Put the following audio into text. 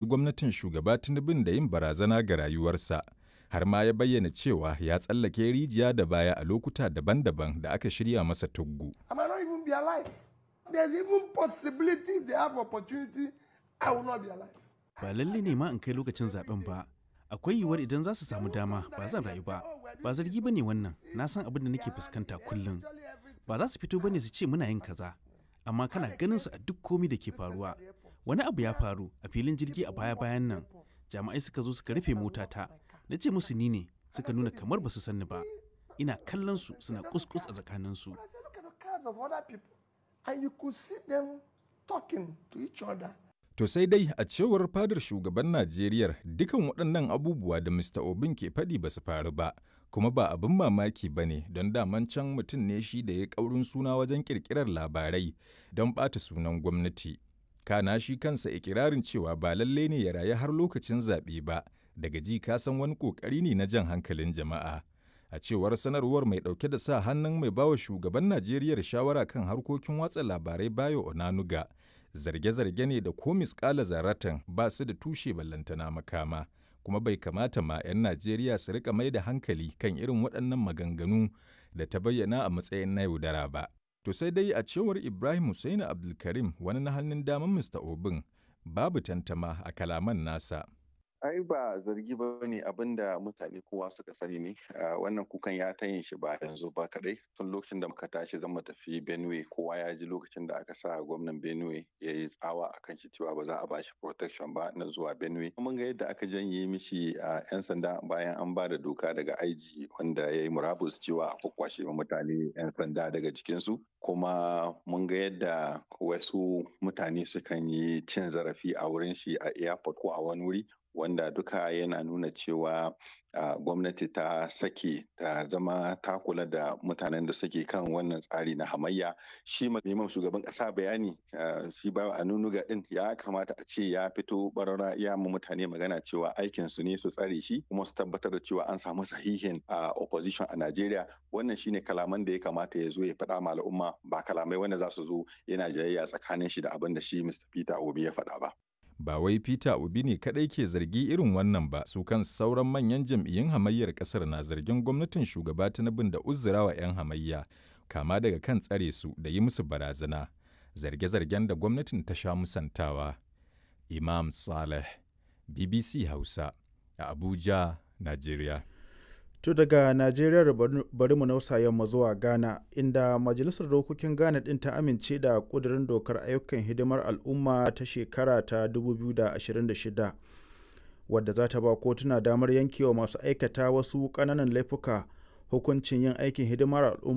gwamnatin shugaba Tinubun da yin barazana ga rayuwarsa. Har ma ya bayyana cewa ya tsallake rijiya da baya a lokuta daban-daban da aka shirya masa tuggu. I might not even be alive. There's even possibility if they have opportunity, I will not be alive. Ba lalle ne ma in kai lokacin zaben ba. Akwai yiwuwar idan za su samu dama ba zan rayu ba. Ba zargi ba ne wannan, na san abin da nake fuskanta kullum. Ba za su fito ba ne su ce muna yin kaza. Amma kana ganin su a duk komi da ke faruwa. Wani abu ya faru a filin jirgi a baya-bayan nan. Jami'ai suka zo suka rufe motata. Na ce musu ni ne, suka nuna kamar ba su sanni ba. Ina kallon su suna kuskus a tsakaninsu. But I said, look at the cars of other people. And you could see them talking to each other. To sai dai a cewar fadar shugaban Najeriya dukan waɗannan abubuwa da Mr. Obin ke faɗi ba su faru ba, kuma ba abin mamaki ba ne don daman can mutum ne shi da ya ƙaurin suna wajen ƙirƙirar labarai don ɓata sunan gwamnati. Kana shi kansa ikirarin cewa ba lalle ne ya rayu har lokacin zaɓe ba, daga ji ka san wani ƙoƙari ne na jan hankalin jama'a. A cewar sanarwar mai ɗauke da sa hannun mai bawa shugaban Najeriya shawara kan harkokin watsa labarai Bayo Onanuga, zarge-zarge ne da ko misƙala zaratan ba su da tushe ballantana makama, kuma bai kamata ma 'yan Najeriya su rika mai da hankali kan irin waɗannan maganganu da ta bayyana a matsayin na yaudara ba. To sai dai a cewar Ibrahim Hussaini Abdulkarim wani na hannun daman Mr. Obin, babu tantama a kalaman nasa. ai ba zargi ba ne abin da mutane kowa suka sani ne wannan kukan ya ta yin shi ba yanzu ba kadai tun lokacin da muka tashi zan mu tafi benue kowa ya ji lokacin da aka sa gwamnan benue ya yi tsawa a kan shi cewa ba za a bashi protection ba na zuwa benue mun ga yadda aka janye mishi a yan sanda bayan an ba da doka daga aiji wanda ya yi murabus cewa a kwakwashe mutane yan sanda daga jikinsu kuma mun ga yadda wasu mutane sukan yi cin zarafi a wurin shi a airport ko a wani wuri wanda duka yana nuna cewa uh, gwamnati ta sake ta zama ta kula da mutanen da suke kan wannan tsari na hamayya shi neman shugaban kasa bayani uh, shi ba a nunuga din ya kamata a ce ya fito barara ya mu mutane magana cewa aikin su ne su tsare shi kuma su tabbatar da cewa an samu sahihin uh, opposition a Najeriya wannan shine kalaman da ya kamata ya zo ya faɗa ma al'umma ba kalamai wanda za su zo yana jayayya tsakanin shi da abin da shi Mr. Peter Obi ya faɗa ba. ba wai Peter Obi ne kadai ke zargi irin wannan ba su kan sauran manyan jam'iyyun hamayyar kasar na zargin gwamnatin shugaba Tinubu da uzurawa 'yan hamayya kama daga kan tsare su da yi musu barazana zarge-zargen da gwamnatin ta sha musantawa Imam Saleh BBC Hausa a Abuja Najeriya To daga Najeriya bari mu nausa yamma zuwa Ghana inda Majalisar Dokokin Ghana ɗin ta amince da ƙudurin dokar ayyukan hidimar al'umma ta shekara ta 2026 wadda za ta ba kotuna damar yankewa masu aikata wasu ƙananan laifuka hukuncin yin aikin hidimar al'umma